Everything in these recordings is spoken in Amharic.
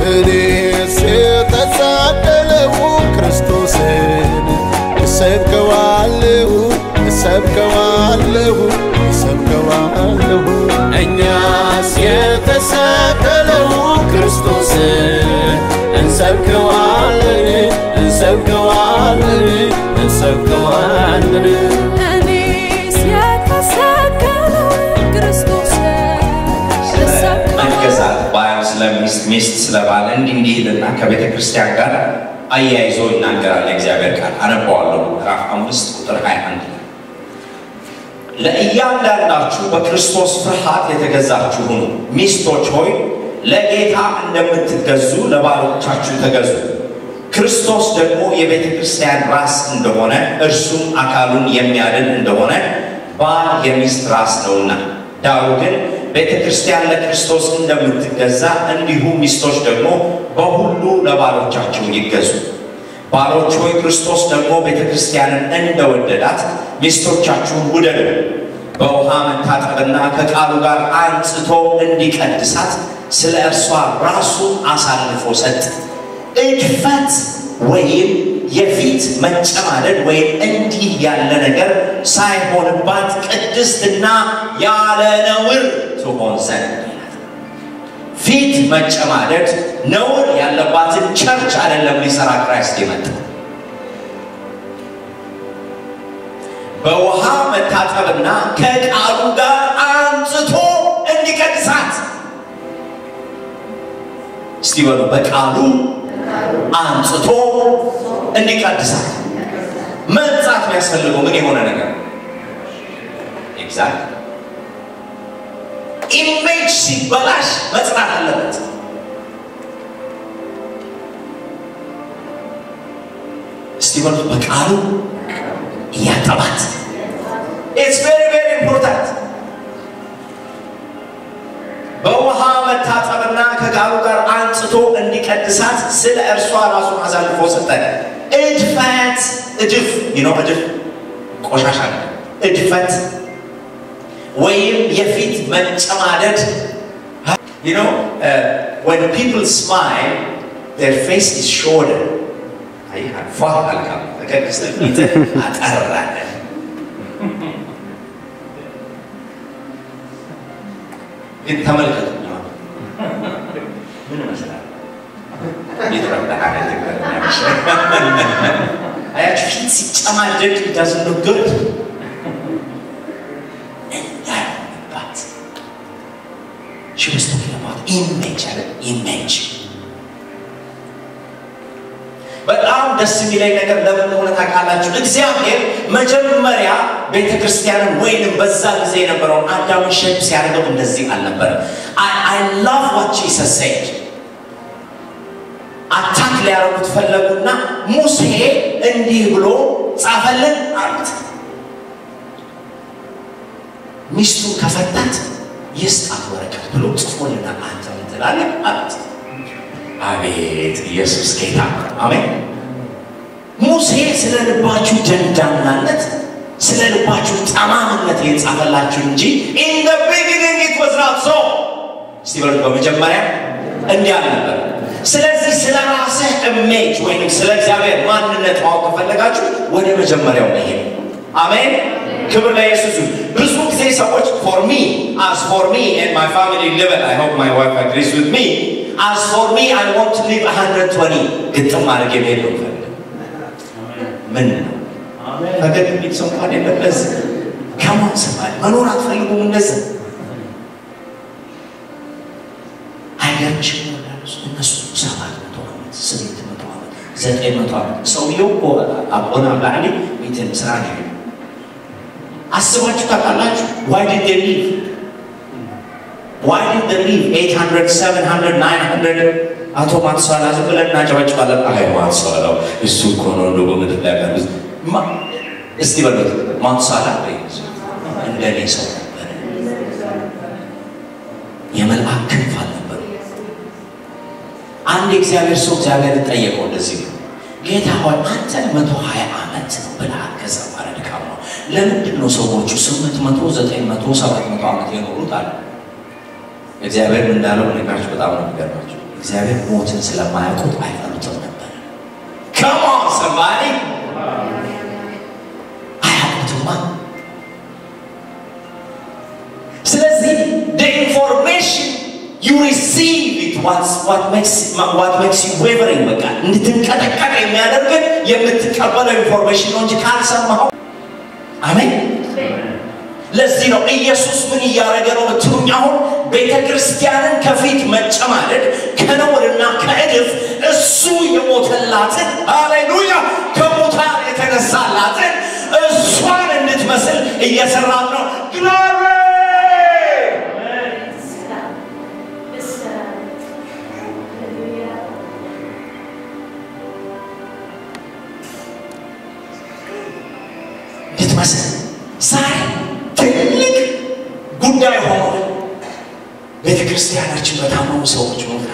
እኔስ የተሳቀለው ክርስቶስን እሰብከዋለሁ እሰብከዋለሁ እሰብከዋለሁ እኛስ የተሰቀለው ክርስቶስን እንሰብከዋለን እንሰብከዋለን እንሰብከዋለን እኔስ የተሰቀለውን ክርስቶስን ልሰብከው መገዛት ባል ስለ ሚስት ሚስት ስለ ባል እንዲህ እንዲህ ይልና ከቤተ ክርስቲያን ጋር አያይዞ ይናገራል የእግዚአብሔር ቃል አነበዋለሁ ምዕራፍ አምስት ቁጥር 21 ላይ ለእያንዳንዳችሁ በክርስቶስ ፍርሃት የተገዛችሁ ሁኑ ሚስቶች ሆይ ለጌታ እንደምትገዙ ለባሎቻችሁ ተገዙ ክርስቶስ ደግሞ የቤተ ክርስቲያን ራስ እንደሆነ እርሱም አካሉን የሚያድን እንደሆነ ባል የሚስት ራስ ነውና ዳሩ ግን ቤተ ክርስቲያን ለክርስቶስ እንደምትገዛ እንዲሁ ሚስቶች ደግሞ በሁሉ ለባሎቻቸው ይገዙ ባሎች ሆይ ክርስቶስ ደግሞ ቤተ ክርስቲያንን እንደወደዳት ሚስቶቻችሁን ውደዱ በውሃ መታጠብና ከቃሉ ጋር አንጽቶ እንዲቀድሳት ስለ እርሷ ራሱን አሳልፎ ሰጥ እድፈት ወይም የፊት መጨማደድ ወይም እንዲህ ያለ ነገር ሳይሆንባት ቅድስትና ያለ ነውር ትሆን ዘንድ ይላል። ፊት መጨማደድ ነውር ያለባትን ቸርች አይደለም ሊሰራ ክራይስት የመጣ በውሃ መታጠብና ከቃሉ ጋር አንጽቶ እንዲቀድሳት እስቲ በሉ በቃሉ አንጽቶ እንዲቀድሳት መንጻት የሚያስፈልገው ምን የሆነ ነገር ኤግዛክት ኢሜጅ ሲበላሽ መጽናት አለበት እስቲ በሉ በቃሉ እያጠባት ኢትስ ቬሪ ቬሪ ኢምፖርታንት በውሃ መታጠብና ከቃሉ ጋር አንጽቶ እንዲቀድሳት ስለ እርሷ ራሱን አሳልፎ ሰጠ እድፈት እድፍ ይኖ እድፍ ቆሻሻ ነው። እድፈት ወይም የፊት መጨማደድ You know, uh, when people smile, their face is shorter. አይ ፏ አልካም ተቀድስተ ፊት አጠራለ ግን ተመልከቱ ምን ይመስላል? የተረዳሃ አያችሁ ፊት ሲጨማደድ ዳዝን ሉክ ጉድ እንዳይሆንባት She was talking about image አለ image በጣም ደስ የሚለኝ ነገር ለምን እንደሆነ ታውቃላችሁ? እግዚአብሔር መጀመሪያ ቤተ ክርስቲያንን ወይንም በዛ ጊዜ የነበረውን አዳምን ሼፕ ሲያደርገው እንደዚህ አልነበረም። አይ ላቭ ዋት ጂሰስ ሴድ አታክ ሊያደርጉት ፈለጉና ሙሴ እንዲህ ብሎ ጻፈልን አሉት። ሚስቱን ከፈታት የስጣት ወረቀት ብሎ ጽፎልናል። አንተ ምን ትላለህ አሉት። አቤት ኢየሱስ ጌታ አሜን። ሙሴ ስለ ልባችሁ ደንዳናነት ስለ ልባችሁ ጠማምነት የጻፈላችሁ እንጂ ኢን ዘ ቢጊኒንግ ኢት ዋዝ ናት ሶ። እስቲ በሉት በመጀመሪያ እንዲህ አልነበር። ስለዚህ ስለ ራስህ ኢሜጅ ወይም ስለ እግዚአብሔር ማንነት ማወቅ ከፈለጋችሁ ወደ መጀመሪያው መሄድ። አሜን። ክብር ለኢየሱስ ይሁን። ብዙ ጊዜ ሰዎች ፎር ሚ አስ ፎር ሚ ኤንድ ማይ ፋሚሊ ሊቨል አይ ሆፕ ማይ ዋይፍ አግሪስ ዊዝ ሚ አስ ፎር ሚ አይ ዋንት ቱ ሊቭ 120 ግጥም አድርጌ መሄድ ነው የምፈልገው። ምን ነው ፈገግ የሚል ሰው እንኳን የለም። ለዚህ ከማን ሰማል መኖር አትፈልጉም? እንደዚህ አይገርምሽም? ይወዳሉ እነሱ ሰባት መቶ ዓመት ስምንት መቶ ዓመት ዘጠኝ መቶ ዓመት ሰውየው እኮ አቦና ብላኒ ቤትን ስራ ነው አስባችሁ ታውቃላችሁ? ዋይ ዲድ ዴይ ሊቭ ዋይ ዲድ ዴይ ሊቭ 800 700 900 አቶ ማትሷላ ዝም ብለን እናጨበጭባለን። አይ ማትሷላው እሱ እኮ ነው እንደው በምድር ላይ ያሉት እስቲ በሉት ማትሷላ እንደ እኔ ሰው ነበር። የመልአክ ክንፍ አልነበሩ። አንድ የእግዚአብሔር ሰው እግዚአብሔር ጠየቀው እንደዚህ ነው ጌታ ሆይ አንተን መቶ ሀያ ዓመት ነው ብለሃል። ከዛ በኋላ ድካም ነው። ለምንድን ነው ሰዎቹ ስምንት መቶ ዘጠኝ መቶ ሰባት መቶ ዓመት የኖሩት አለ። እግዚአብሔር ምን እንዳለው ነገራችሁ በጣም ነው የሚገርማቸው። እግዚአብሔር ሞትን ስለማያውቁት አይፈሩትም ነበር። ከሞን ሰንባሪ አያውቁትማ። ስለዚህ the information you receive it what's what makes what makes you wavering በቃ እንድትንቀጠቀጥ የሚያደርግን የምትቀበለው ኢንፎርሜሽን ነው እንጂ ካልሰማኸው አሜን። ለዚህ ነው ኢየሱስ ምን እያደረገ ነው ብትሉኝ፣ አሁን ቤተ ክርስቲያንን ከፊት መጨማደድ ከነውርና ከእድፍ እሱ የሞተላትን ሃሌሉያ ከሙታን የተነሳላትን እሷን እንድትመስል እየሰራት ነው። ግሎሪ እንድትመስል ዛሬ ትልቅ ጉዳይ ሆኖ ቤተ ክርስቲያናችን በታመሙ ሰዎች ሞታ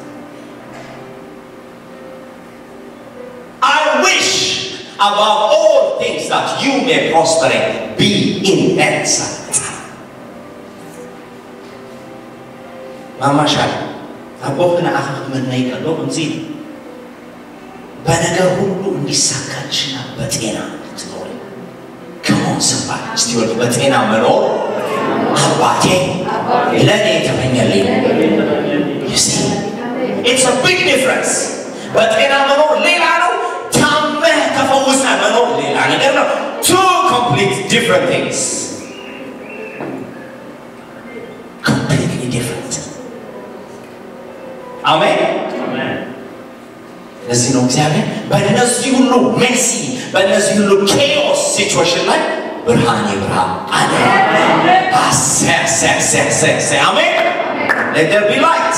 I wish above all things that you may prosper and be in health. ማማሻል አቦክነ አኸኽ መናይ ቀሎ እንዚ በነገር ሁሉ እንዲሳካልሽና በጤና ትኖሪ ከሆን ሰባል እስቲ ወድ በጤና መኖር አባቴ ለእኔ የተመኘልኝ You see? It's a big difference. በጤና መኖር ሌላ ነው። ታመህ ተፈውሰህ መኖር ሌላ ነገር ነው። Two complete different things. Completely different. አሜን። ለዚህ ነው እግዚአብሔር በእነዚህ ሁሉ ሜሲ በእነዚህ ሁሉ ኬኦስ ሲቹዌሽን ላይ ብርሃን ይብራ አለ። አሰሰሰሰ አሜን። Let there be light.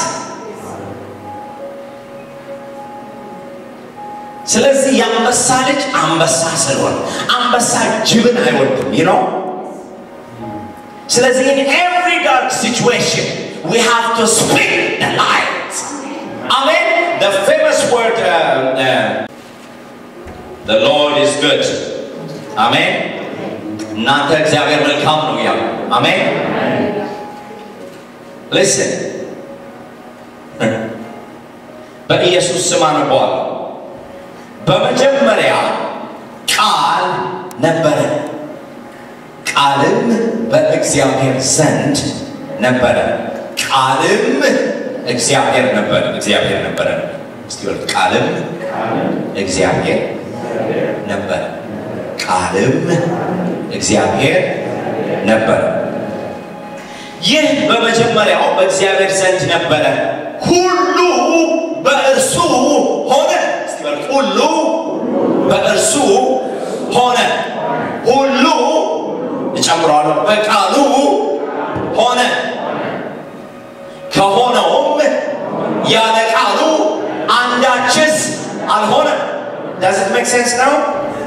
ስለዚህ የአንበሳ ልጅ አንበሳ ስለሆነ አንበሳ ጅብን አይወድም ይህ ነው። ስለዚህ in every dark situation we have to speak the light. Amen. The famous word uh, uh, the Lord is good. Amen. እናንተ እግዚአብሔር መልካም ነው ያሉ አሜን። Listen. በኢየሱስ ስም አነበዋለሁ። በመጀመሪያ ቃል ነበረ፣ ቃልም በእግዚአብሔር ዘንድ ነበረ፣ ቃልም እግዚአብሔር ነበረ። እግዚአብሔር ነበረ። እስቲ በሉ ቃልም እግዚአብሔር ነበረ፣ ቃልም እግዚአብሔር ነበረ። ይህ በመጀመሪያው በእግዚአብሔር ዘንድ ነበረ፣ ሁሉ በእርሱ ሆነ። እስቲ በሉ ሁሉ በእርሱ ሆነ፣ ሁሉ እጨምረዋለሁ፣ በቃሉ ሆነ። ከሆነውም ያለ ቃሉ አንዳችስ አልሆነም። Does it make sense now?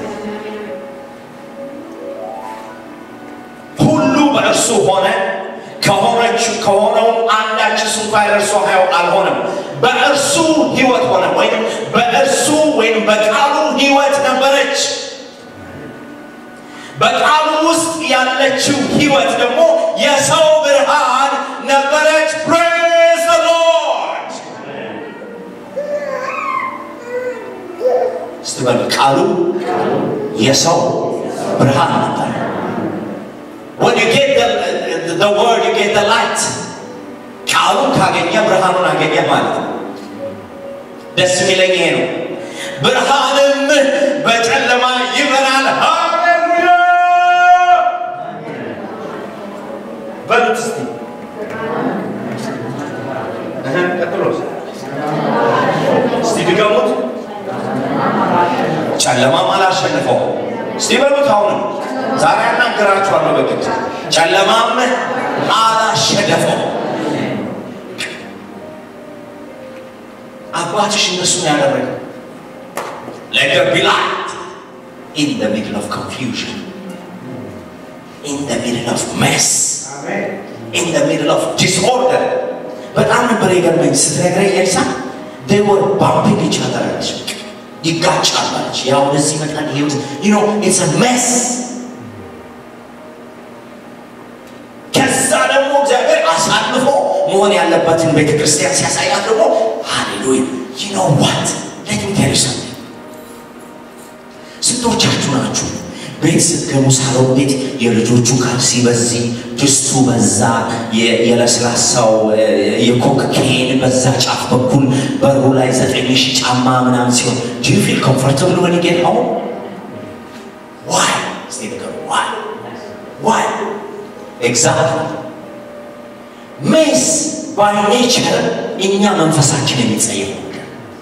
ሁሉ በእርሱ ሆነ ከሆነችው ከሆነውም አንዳችስ እንኳ ለእርሱ አልሆነም። በእርሱ ህይወት ሆነ ወይም በእርሱ ወይም በቃሉ ህይወት ነበረች። በቃሉ ውስጥ ያለችው ህይወት ደግሞ የሰው ብርሃን ነበረች። ፕሬዝ ዘ ሎርድ። እስቲ በሉ ቃሉ የሰው ብርሃን ነበር። When you get the, the, the word, you get the light. ቃሉን ካገኘ ብርሃኑን አገኘ ማለት ነው። ደስ የሚለኝ ይሄ ነው። ብርሃንም በጨለማ ይበራል። ሃሌሉያ በሉት እስቲ እህ፣ ቀጥሎስ እስቲ ድገሙት። ጨለማም አላሸንፈው። እስቲ በሉት አሁንም ዛሬ አናገራችኋለሁ በግድ ጨለማም አላሸነፈው። አባትሽ እነሱን ያደረገ let there be light in the middle of confusion in the middle of mess in the middle of disorder በጣም ነበር የገርመኝ ስትነግረኝ ኤልሳ they were bumping each other አለች ይጋጫሉ አለች ያው ወደዚህ ይመጣል ይሄ ወደ- you know it's a mess ከዛ ደግሞ እግዚአብሔር አሳልፎ መሆን ያለበትን ቤተ ክርስቲያን ሲያሳያት ደግሞ ኖ ዋት ሌት ሚ ቴል ዩ ሰምቲንግ ስንቶቻችሁ ናችሁ ቤት ስትገቡ ሳሎን ቤት የልጆቹ ካልሲ በዚህ ድስቱ በዛ የ- የለስላሳው እ፣ የኮክ ኬን በዛ ጫፍ በኩል በሩ ላይ ዘጠኝ ሺህ ጫማ ምናምን ሲሆን ዱ ዩ ፊል ኮምፎርታብል ወን ጌት ሆም ዋይ እስቲ ንገሩ ዋይ ዋይ ኤግዛክትሊ ሜስ ባይ ኔቸር እኛ መንፈሳችን የሚጸየፍ ነገር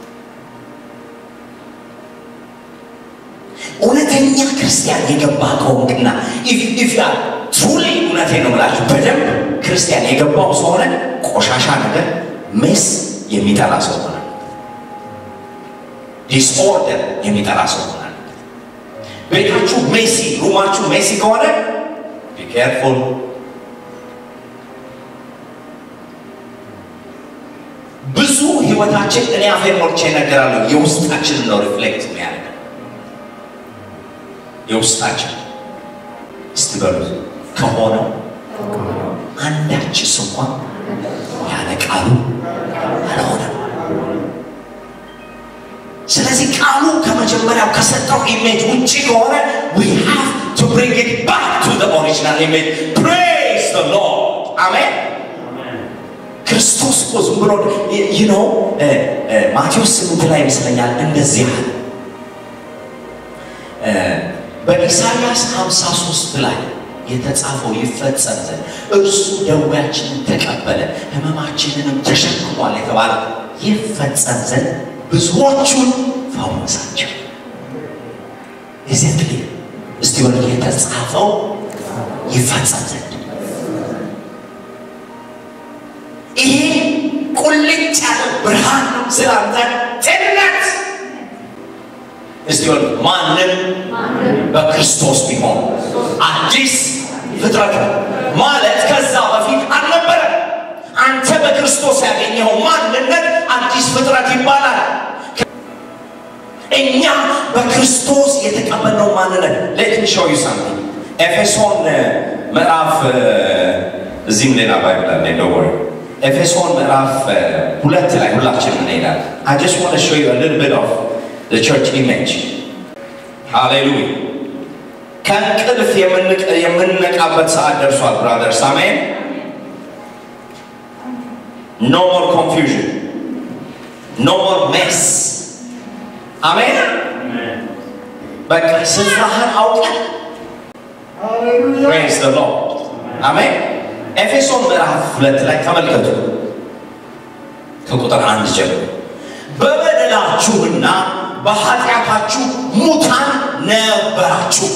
እውነተኛ ክርስቲያን የገባ ከሆንክና ትሩሊ እውነቴ ነው ብላችሁ በደንብ ክርስቲያን የገባው ሰው ሆነ ቆሻሻ ነገር ሜስ የሚጠላ ሰው ሆነ ዲስኦርደር የሚጠላ ሰው ሆነ ቤታችሁ ሜሲ ሩማችሁ ሜሲ ከሆነ ቢኬርፉል ብዙ ህይወታችን እኔ አፌን ሞልቼ እነግራለሁ የውስጣችንን ነው ሪፍሌክት የሚያደርገው የውስጣችን እስቲ በሉት ከሆነው አንዳችስ እንኳን ያለ ቃሉ አልሆነም። ስለዚህ ቃሉ ከመጀመሪያው ከሰጠው ኢሜጅ ውጭ ከሆነ we have to bring it back to the original image praise the lord አሜን ክርስቶስ እኮ ዝም ብሎ you know እ፣ እ፣ ማቴዎስ ስምንት ላይ ይመስለኛል እንደዚህ አለ እ፣ በኢሳይያስ 53 ላይ የተጻፈው ይፈጸም ዘንድ እርሱ ደዌያችንን ተቀበለ ህመማችንንም ተሸክሟል የተባለ ይፈጸም ዘንድ ብዙዎቹን ፈወሳቸው። እዚህ እስቲ ወደ የተጻፈው ይፈጸም ዘንድ ይሄ ቁልጭ ያለ ብርሃን ነው ስላንተ ጤንነት እስቲ ወደ ማንም በክርስቶስ ቢሆን አዲስ ፍጥረት ነው ማለት ከዛ በፊት አልነበረ። አንተ በክርስቶስ ያገኘው ማንነት አዲስ ፍጥረት ይባላል። እኛ በክርስቶስ የተቀበልነው ማንነት ሌት ሚ ሾው ዩ ሳምቲንግ ኤፌሶን እ፣ ምዕራፍ እ፣ እዚህም ሌላ ባይብል አለ ዶንት ወሪ ኤፌሶን ምዕራፍ እ፣ ሁለት ላይ ሁላችንም እንሄዳለን አይ ጀስት ዋንት ቱ ሾው ዩ አ ሊትል ቢት ኦፍ ዘ ቸርች ኢሜጅ ሃሌሉያ ከእንቅልፍ የምንቅ- የምንነቃበት ሰዓት ደርሷል ብራደርስ አሜን ኖ ሞር ኮንፊውዥን ኖ ሞር ሜስ አሜን በቃ ስፍራህን አውቀን ፕሬዝ ዘ ሎርድ አሜን ኤፌሶን ምዕራፍ ሁለት ላይ ተመልከቱ ከቁጥር አንድ ጀምሮ በበደላችሁና በኃጢአታችሁ ሙታን ነበራችሁ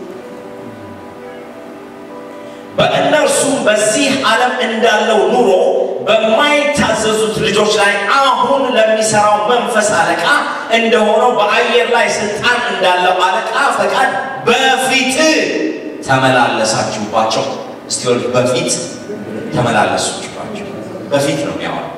በእነርሱም በዚህ ዓለም እንዳለው ኑሮ በማይታዘዙት ልጆች ላይ አሁን ለሚሰራው መንፈስ አለቃ እንደሆነው በአየር ላይ ስልጣን እንዳለው አለቃ ፈቃድ በፊት ተመላለሳችሁባቸው። እስቲ ወል በፊት ተመላለሳችሁባቸው። በፊት ነው የሚያወራው።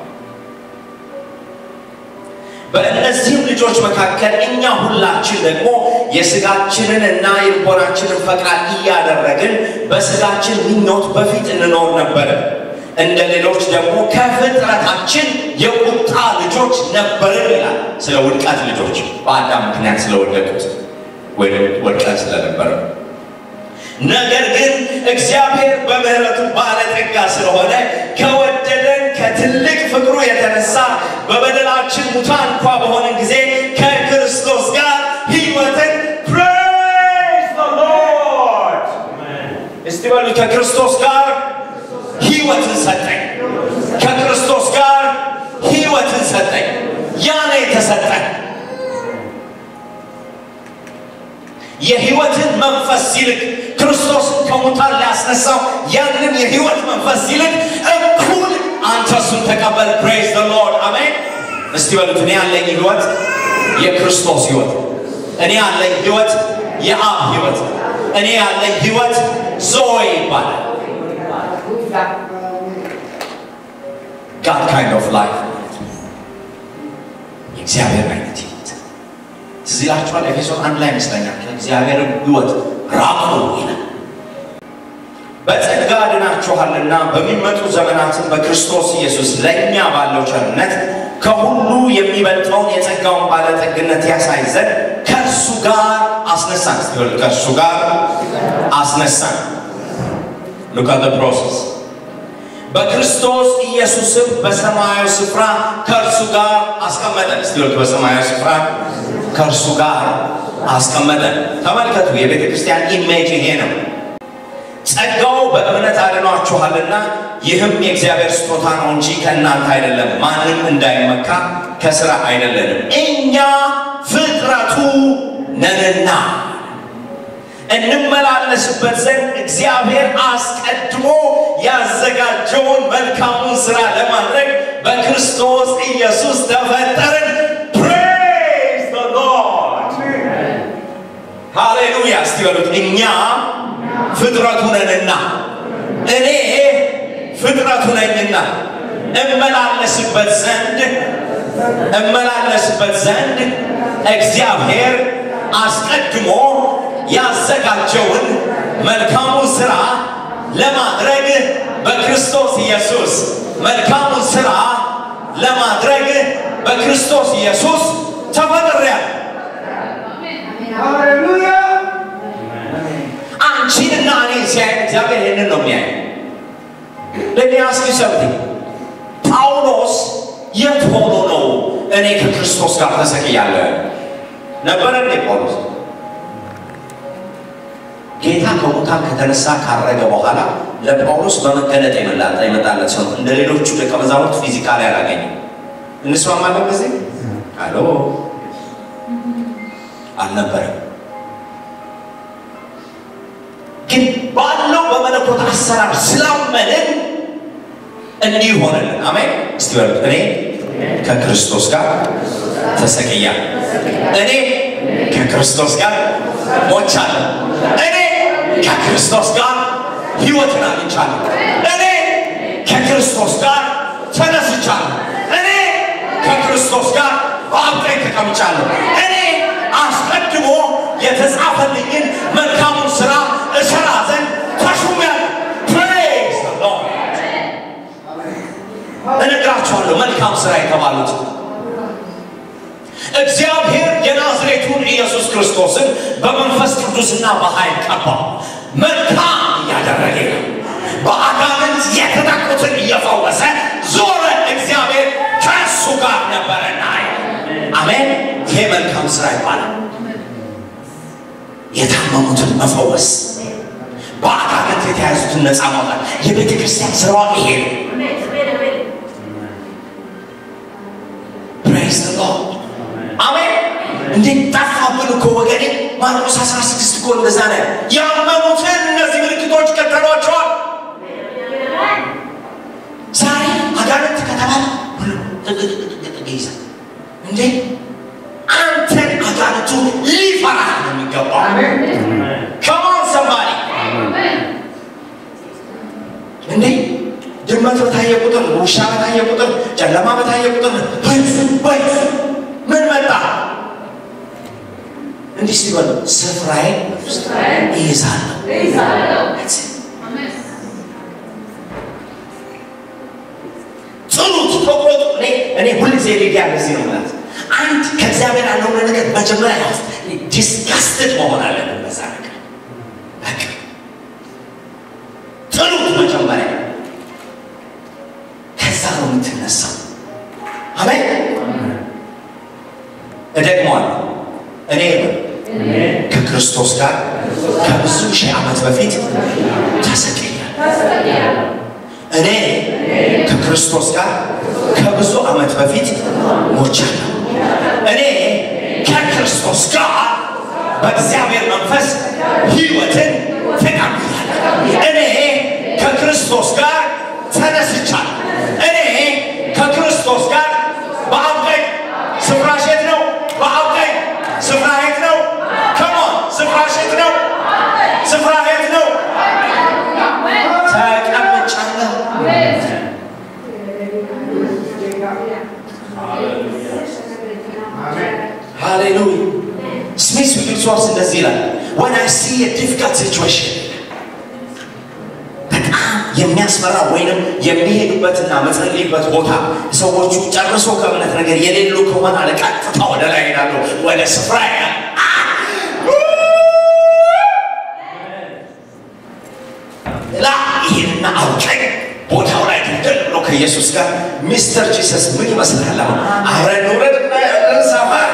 በእነዚህም ልጆች መካከል እኛ ሁላችን ደግሞ የስጋችንን እና የልቦናችንን ፈቃድ እያደረግን በስጋችን ምኞት በፊት እንኖር ነበረ። እንደ ሌሎች ደግሞ ከፍጥረታችን የቁጣ ልጆች ነበርን ይላል። ስለ ውድቀት ልጆች በአዳም ምክንያት ስለወደቁት ወይም ወድቀን ስለነበረ ነገር ግን እግዚአብሔር በምሕረቱ ባለጠጋ ስለሆነ ከወደደን ከትልቅ ፍቅሩ የተነሳ በበደላችን ሙታን እንኳ በሆንን ጊዜ ከክርስቶስ ጋር ሕይወትን praise the Lord እስቲ በሉ ከክርስቶስ ጋር ሕይወትን ሰጠኝ። ከክርስቶስ ጋር ሕይወትን ሰጠኝ። ያ ነው የተሰጠን። የህይወትን መንፈስ ሲልክ ክርስቶስን ከሙታን ሊያስነሳው ያንን የህይወት መንፈስ ሲልክ እኩል አንተ እሱን ተቀበል። ፕሬዝ ዘ ሎርድ አሜን። እስቲ በሉት እኔ ያለኝ ህይወት የክርስቶስ ህይወት፣ እኔ ያለኝ ህይወት የአብ ህይወት፣ እኔ ያለኝ ህይወት ዞይ ይባላል። ጋድ ካይንድ ኦፍ ላይፍ የእግዚአብሔር አይነት ህይወት ትዝ ይላችኋል። ኤፌሶን አንድ ላይ ይመስለኛል ከእግዚአብሔር ህይወት ራቁ ይላል። በጸጋ ድናችኋልና በሚመጡ ዘመናትም በክርስቶስ ኢየሱስ ለእኛ ባለው ቸርነት ከሁሉ የሚበልጠውን የጸጋውን ባለጠግነት ያሳይ ዘንድ ከእርሱ ጋር አስነሳን። እስቲ በሉ፣ ከእርሱ ጋር አስነሳን። ሉክ አት ዘ ፕሮሰስ በክርስቶስ ኢየሱስም በሰማያዊ ስፍራ ከእርሱ ጋር አስቀመጠን። እስቲ በሉ፣ በሰማያዊ ስፍራ ከእርሱ ጋር አስቀመጠን። ተመልከቱ፣ የቤተ ክርስቲያን ኢሜጅ ይሄ ነው። ጸጋው በእምነት አድኗችኋልና ይህም የእግዚአብሔር ስጦታ ነው እንጂ ከእናንተ አይደለም፣ ማንም እንዳይመካ ከስራ አይደለንም። እኛ ፍጥረቱ ነንና እንመላለስበት ዘንድ እግዚአብሔር አስቀድሞ ያዘጋጀውን መልካሙን ስራ ለማድረግ በክርስቶስ ኢየሱስ ተፈጠርን። ፕሬዝ ዘ ሎርድ ሃሌሉያ። እስቲ በሉት እኛ ፍጥረቱ ነንና እኔ ፍጥረቱ ነኝና እመላለስበት ዘንድ እመላለስበት ዘንድ እግዚአብሔር አስቀድሞ ያዘጋጀውን መልካሙን ስራ ለማድረግ በክርስቶስ ኢየሱስ መልካሙን ስራ ለማድረግ በክርስቶስ ኢየሱስ ተፈጥሬያለሁ። አንቺንና እኔ ሲያይ እግዚአብሔር ይህንን ነው የሚያይ። ለእኔ አስኪ ሰብት ጳውሎስ የት ሆኖ ነው እኔ ከክርስቶስ ጋር ተሰቅያለሁ ነበረ እንዴ ጳውሎስ? ጌታ ከሙታን ከተነሳ ካረገ በኋላ ለጳውሎስ በመገለጥ የመላጣ የመጣለት ሰው ነው። እንደ ሌሎቹ ደቀ መዛሙርት ፊዚካሊ አላገኘም። እንስማማለን በዚህ አሎ አልነበረም። ግን ባለው በመለኮት አሰራር ስላመንን እንዲህ ሆነልን። አሜን። እስቲ በሉት እኔ ከክርስቶስ ጋር ተሰቅያለሁ። እኔ ከክርስቶስ ጋር ሞቻለሁ። እኔ ከክርስቶስ ጋር ሕይወትን አግኝቻለሁ። እኔ ከክርስቶስ ጋር ተነስቻለሁ። እኔ ከክርስቶስ ጋር በአብ ቀኝ ተቀምጫለሁ። እኔ አስቀድሞ የተጻፈልኝን መልካሙን ስራ እሰራ ዘንድ ተሹሜያለሁ። ፕሬዝ ዘ ሎርድ። እነግራችኋለሁ መልካም ስራ የተባሉት እግዚአብሔር የናዝሬቱን ኢየሱስ ክርስቶስን በመንፈስ ቅዱስና በኃይል ቀባው። መልካም እያደረገ ነው። በአጋንንት የተጠቁትን እየፈወሰ ዞረ። እግዚአብሔር ከእሱ ጋር ነበረና አሜን። ይሄ መልካም ስራ ይባላል። የታመሙትን መፈወስ፣ በአጋንንት የተያዙትን ነፃ ማውጣት የቤተ ክርስቲያን ስራዋ ይሄ ነው። ፕሬዝ ዘ ሎርድ አሜን። እንዴት ጠፋብን እኮ ወገኔ። ማርቆስ 16 እኮ እንደዛ ነው። ያመኑትን እነዚህ ምልክቶች ይከተሏቸዋል። ዛሬ አጋንንት ከተባለ ሁሉ ጥቅጥቅጥቅጥቅ ይይዛል። እንዴ አንተን አጋንንቱ ሊፈራ ነው የሚገባው። ከማን ሰማሪ እንዴ ድመት በታየ ቁጥር፣ ውሻ በታየ ቁጥር፣ ጨለማ በታየ ቁጥር ወይ ምን መጣ? እንዲህ ሲበሉ ስፍራዬን እይዛለሁ። ጥሉት፣ ተቆጡ። እኔ እኔ ሁልጊዜ ሊዲያ እንደዚህ ነው ማለት አንድ ከእግዚአብሔር ያለውን ነገር መጀመሪያ ያዝ። ዲስጋስትድ መሆን አለብን በዛ ነገር በቃ ጥሉት መጀመሪያ፣ ከዛ ነው የምትነሳው። አሜን። እደግመዋለሁ። እኔ ከክርስቶስ ጋር ከብዙ ሺህ ዓመት በፊት ተሰቅያለሁ። እኔ ከክርስቶስ ጋር ከብዙ ዓመት በፊት ሞቻለሁ። እኔ ከክርስቶስ ጋር በእግዚአብሔር መንፈስ ሕይወትን ተቀብያለሁ። እኔ ከክርስቶስ ጋር ተነስቻለሁ። እኔ ከክርስቶስ ጋር በአብ ቀኝ ስፍራሽ የት ነው? በአብ ቀኝ ስፍራ የት ነው? ከሞን ስፍራሽ የት ነው? ስፍራ የት ነው? ተቀምጫለሁ። ሃሌሉያ። ስሚስ ዊልሶርስ እንደዚህ ይላል when I see a difficult situation በጣም የሚያስፈራ ወይንም የሚሄዱበትና መጸልይበት ቦታ ሰዎቹ ጨርሶ ከእምነት ነገር የሌሉ ከሆነ አለ ቀጥታ ወደ ላይ ሄዳሉ ወደ ስፍራ ላ ይሄንና አውቀኝ ቦታው ላይ ድንድል ብሎ ከኢየሱስ ጋር ሚስተር ጂሰስ ምን ይመስላል? አሁን አብረን ውረድ እና ያለን ሰፈር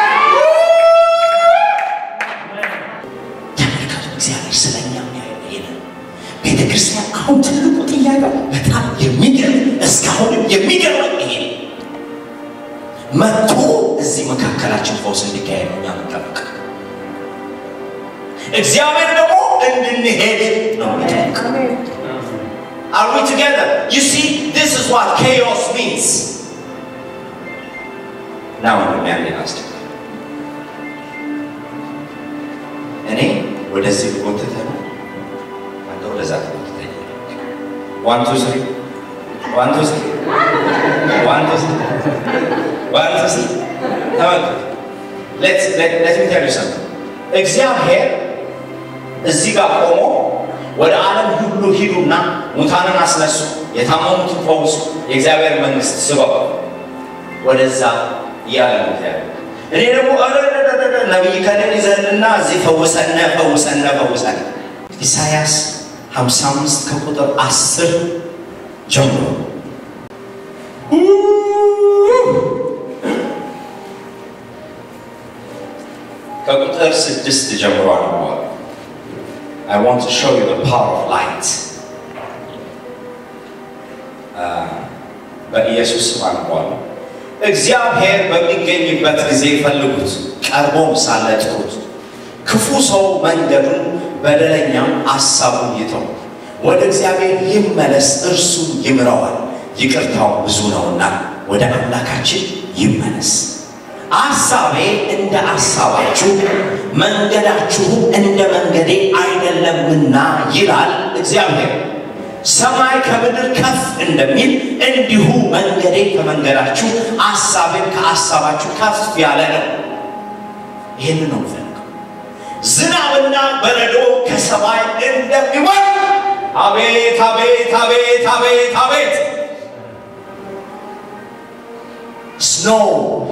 ተመልከቱ። እግዚአብሔር ስለኛ የሚያየው ይሄንን ቤተ ክርስቲያን አሁን ትልቁ ጥያቄ በጣም የሚገርም እስካሁንም የሚገርም ይሄ ነው። መጥቶ እዚህ መካከላችን ፈውስ እንዲካሄድ ነው እኛ የምንጠብቅ እግዚአብሔር ደግሞ እንድንሄድ ነው የሚጠብቅ Are we together? You see, this is what chaos means. Now let me አለ አስተ እኔ ወደዚህ ጎትተ ነው አንተ ወደዛ ትጎትተኝ ዋን ቱ ስሪ ዋን ቱ ስሪ ዋን ቱ ስሪ ዋን ቱ ስሪ ተመልከቱ ሌትስ ሌት ሚ ቴል ዩ ሰምቲንግ እግዚአብሔር እዚህ ጋር ቆሞ ወደ ዓለም ሁሉ ሂዱና ሙታንን አስነሱ፣ የታመሙትን ፈውሱ፣ የእግዚአብሔር መንግስት ስበው ወደዛ እያለ ነው እግዚአብሔር። እኔ ደግሞ ነቢይ ከንን ይዘንና እዚህ ፈውሰነ ፈውሰነ ፈውሰነ ኢሳያስ 55 ከቁጥር 10 ጀምሮ ከቁጥር ስድስት ጀምሮ አነበዋል። I want to show you the power of light. በኢየሱስ ስም አነበዋለሁ። እግዚአብሔር በሚገኝበት ጊዜ ፈልጉት፣ ቀርቦም ሳለ ጥሩት። ክፉ ሰው መንገዱን በደለኛም አሳቡን ይተው፣ ወደ እግዚአብሔር ይመለስ፣ እርሱ ይምረዋል፣ ይቅርታው ብዙ ነውና ወደ አምላካችን ይመለስ። አሳቤ እንደ አሳባችሁ መንገዳችሁም እንደ መንገዴ አይደለምና ይላል እግዚአብሔር። ሰማይ ከምድር ከፍ እንደሚል እንዲሁ መንገዴ ከመንገዳችሁ አሳቤም ከአሳባችሁ ከፍ ያለ ነው። ይህን ነው የምፈልገው። ዝናብና በረዶ ከሰማይ እንደሚወርድ አቤት አቤት አቤት አቤት አቤት ስኖው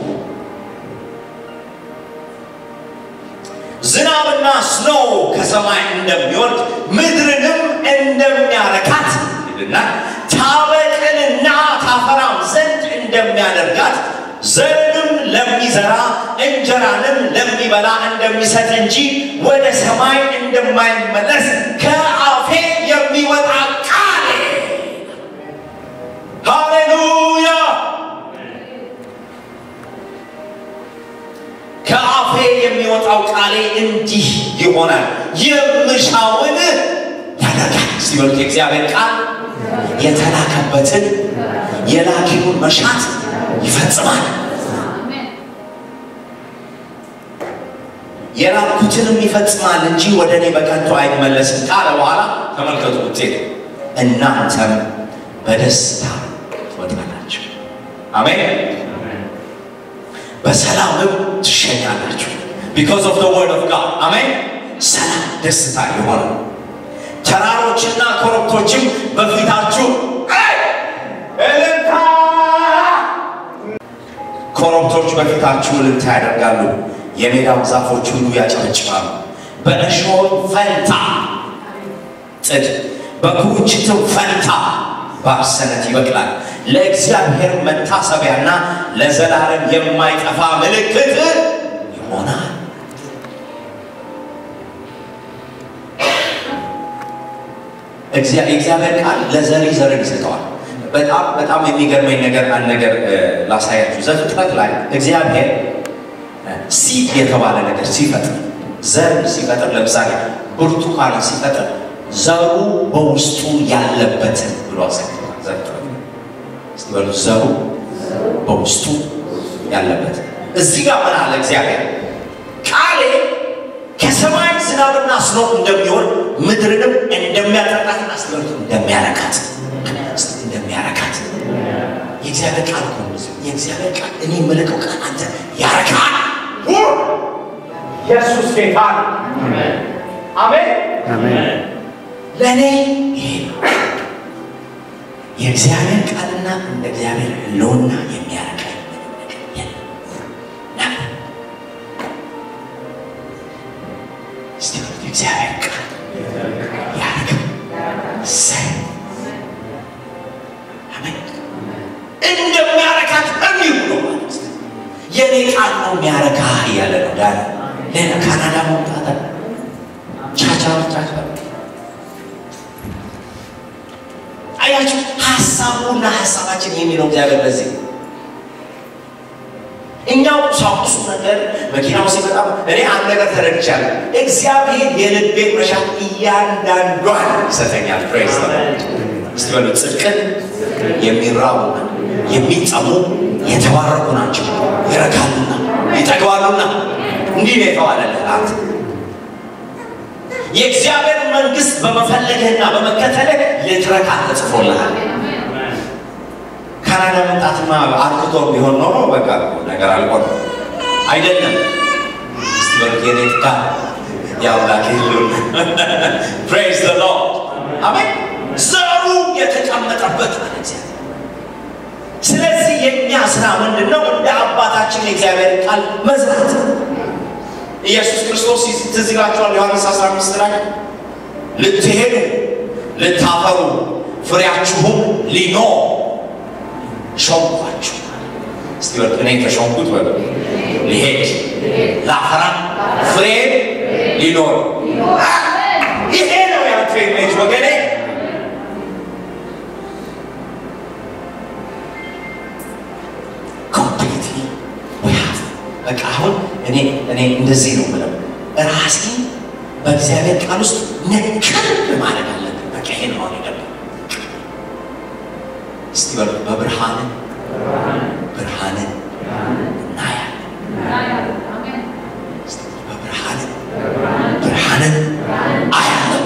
ዝናብና ስኖው ከሰማይ እንደሚወርድ ምድርንም እንደሚያረካት ይልና ታበቅልና ታፈራም ዘንድ እንደሚያደርጋት ዘርንም ለሚዘራ እንጀራንም ለሚበላ እንደሚሰጥ እንጂ ወደ ሰማይ እንደማይመለስ ከአፌ የሚወጣ ቃል ሃሌሉያ ከአፌ የሚወጣው ቃሌ እንዲህ ይሆናል፣ የምሻውን ያደርጋል። ሲበሉት የእግዚአብሔር ቃል የተላከበትን የላኪውን መሻት ይፈጽማል። የላኩትንም ይፈጽማል እንጂ ወደ እኔ በከንቱ አይመለስም ካለ በኋላ ተመልከቱ ውጤት እናንተም በደስታ ትወጣላችሁ። አሜን። በሰላምም ትሸኛላችሁ። ቢኮዝ ኦፍ ዘ ወርድ ኦፍ ጋድ አሜን። ሰላም ደስታ የሆነ ተራሮችና ኮረብቶችም በፊታችሁ እልልታ ኮረብቶች በፊታችሁ እልልታ ያደርጋሉ፣ የሜዳው ዛፎች ሁሉ ያጨበጭባሉ። በእሾህ ፈንታ ጥድ፣ በኩርንችትም ፈንታ ባርሰነት ይበቅላል። ለእግዚአብሔር መታሰቢያና ለዘላለም የማይጠፋ ምልክት ይሆናል። የእግዚአብሔር ቃል ለዘሪ ዘርን ይሰጠዋል። በጣም በጣም የሚገርመኝ ነገር አንድ ነገር ላሳያችሁ። ዘፍጥረት ላይ እግዚአብሔር ሲድ የተባለ ነገር ሲፈጥር ዘር ሲፈጥር፣ ለምሳሌ ብርቱካን ሲፈጥር ዘሩ በውስጡ ያለበትን ብሎ አሳይቶታል። ዘፍጥረት እስቲ በሉ ዘሩ በውስጡ ያለበት። እዚህ ጋር ምን አለ እግዚአብሔር? ቃሌ ከሰማይ ዝናብና ስኖ እንደሚሆን ምድርንም እንደሚያጠጣትና ስበርቱ እንደሚያረካት እንደሚያረካት የእግዚአብሔር ቃል እኮ ነው። የእግዚአብሔር ቃል እኔ የምልከው ቃል አንተ ያረካል። ኢየሱስ ጌታ አሜን። ለእኔ ይሄ ነው። የእግዚአብሔር ቃልና እንደ እግዚአብሔር ሕልውና የሚያረካኝ ምንም ነገር የለም ነበር። እስቲ በሉት የእግዚአብሔር ቃል ያረካል። እሰይ አሜን። እንደሚያረካት እንዲሁ ነው ማለት ነው። የኔ ቃል ነው የሚያረካ እያለ ነው ዳን ሌላ ካናዳ መምጣት አለ። ቻቻ ቻቻ አያችሁ ሀሳቡና ሀሳባችን የሚለው እግዚአብሔር በዚህ እኛው ቁሳቁሱ ነገር መኪናው ሲመጣ እኔ አንድ ነገር ተረድቻለሁ። እግዚአብሔር የልቤን መሻት እያንዳንዷን ይሰጠኛል። ፕሬዝ እስቲ በሉ ጽድቅን የሚራቡ የሚጠሙ የተባረኩ ናቸው፣ ይረካሉና ይጠግባሉና። እንዲህ ነው የተባለልህ አንተ የእግዚአብሔር መንግስት በመፈለግህና በመከተልህ ልትረካ ተጽፎልሃል። ካናዳ መምጣትማ አርክቶ ቢሆን ኖሮ በቃ ነገር አልቆ አይደለም። እስቲ በሉት የኔ ጥቃ የአምላክ ይሉን ፕሬዝ ዘ ሎርድ አሜን። ዘሩ የተቀመጠበት ማለት እግዚአብሔር። ስለዚህ የእኛ ስራ ምንድን ነው? እንደ አባታችን የእግዚአብሔር ቃል መዝራት ኢየሱስ ክርስቶስ ትዝ ይላችኋል። ዮሐንስ 15 ላይ ልትሄዱ ልታፈሩ ፍሬያችሁም ሊኖር ሾምኳችሁ። እስቲ በሉ እኔ ተሾምኩት በሉ ሊሄድ ላፈራ ፍሬ ሊኖር ይሄ ነው ያንተ ኢሜጅ ወገኔ። ኮምፕሊትሊ በቃ አሁን እኔ እኔ እንደዚህ ነው ብለው ራሴን በእግዚአብሔር ቃል ውስጥ ነከር ማድረግ አለብን። በቃ ይሄ ነው አሁን የገባው። እስቲ በሉ በብርሃንን ብርሃንን እናያለን። እስቲ በብርሃንን ብርሃንን አያለን።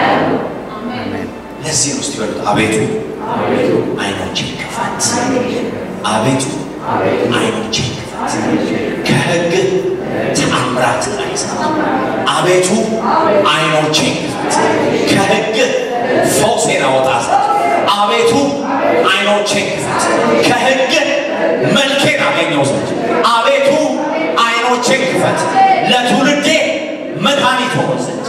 ለዚህ ነው እስቲ በሉት አቤቱ አይኖችን ክፈት፣ አቤቱ አይኖችን ክፈት፣ ከሕግ ተአምራት አይሰማ። አቤቱ አይኖችን ክፈት፣ ከሕግ ፈውሴን አወጣ ዘንድ አቤቱ አይኖቼን ክፈት፣ ከሕግ መልኬን አገኘው ዘንድ አቤቱ አይኖቼን ክፈት፣ ለትውልዴ መድኃኒት ሆን ዘንድ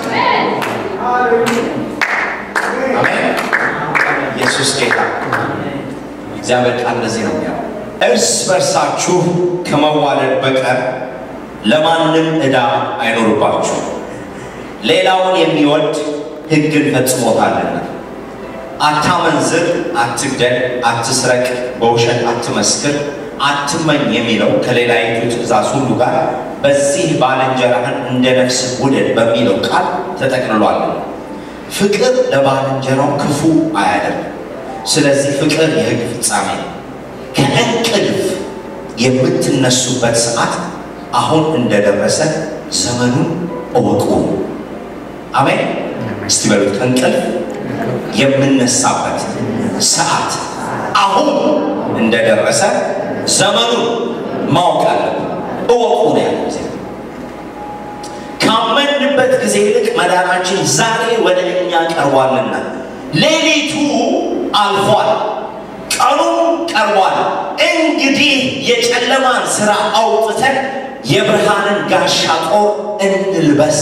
አሜን። ኢየሱስ ጌታ። እግዚአብሔር ቃል እንደዚህ ነው የሚያው እርስ በርሳችሁ ከመዋደድ በቀር ለማንም ዕዳ አይኖርባችሁ። ሌላውን የሚወድ ሕግን ፈጽሞታልና። አታመንዝር፣ አትግደል፣ አትስረቅ፣ በውሸት አትመስክር፣ አትመኝ የሚለው ከሌላይቱ ትእዛዝ ሁሉ ጋር በዚህ ባልንጀራህን እንደ ነፍስህ ውደድ በሚለው ቃል ተጠቅልሏል። ፍቅር ለባልንጀራው ክፉ አያደርግም። ስለዚህ ፍቅር የሕግ ፍጻሜ ነው። ከእንቅልፍ የምትነሱበት ሰዓት አሁን እንደደረሰ ዘመኑን እወቁ። አሜን። እስቲ በሉት ከእንቅልፍ የምነሳበት ሰዓት አሁን እንደደረሰ ዘመኑን ማወቅ አለብን። እወቁ ነው ያለው እግዚአብሔር። ካመንበት ጊዜ ይልቅ መዳናችን ዛሬ ወደ እኛ ቀርቧልና፣ ሌሊቱ አልፏል፣ ቀኑም ቀርቧል። እንግዲህ የጨለማን ሥራ አውጥተን የብርሃንን ጋሻ ጦር እንልበስ።